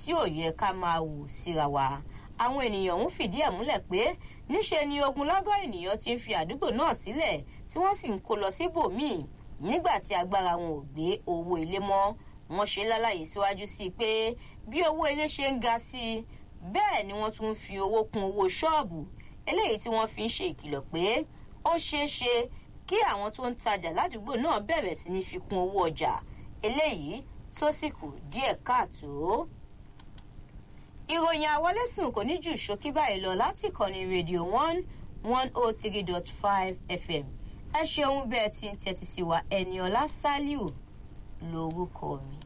tí ò yẹ ká máa wù síra wa àwọn ènìyàn ń fìdí ẹ̀ múlẹ̀ pé níṣe ni ogunlágọ̀ ènìyàn ti ń fi àdúgbò náà sílẹ̀ tí wọ́n sì ń kó lọ síbòmíì nígbà tí agbára wọn ò gbé owó ilé mọ́ wọ́n ṣe lálàyé síwájú sí i pé bí owó ilé ṣe ń ga sí i bẹ́ẹ̀ ni wọ́n tún ń fi owó kún owó ṣọ́ọ̀bù eléyìí tí wọ́n fi ń ṣe ìkìlọ̀ pé ó ṣeé ṣe kí àwọn tó ń tajà ládùúgbò náà bẹ̀rẹ̀ sí ní fi kún owó ọjà eléyìí tó sì kù díẹ̀ káàtó. ìròyìn àwọlésùn kò ní jù ṣókí báyìí lọ láti ìkànnì rédíò one one oh three dot five fm ẹ ṣeun bẹ́ẹ̀ tí ń tẹ́tí sí wa ẹni ọlá ṣálíù lórúkọ mi.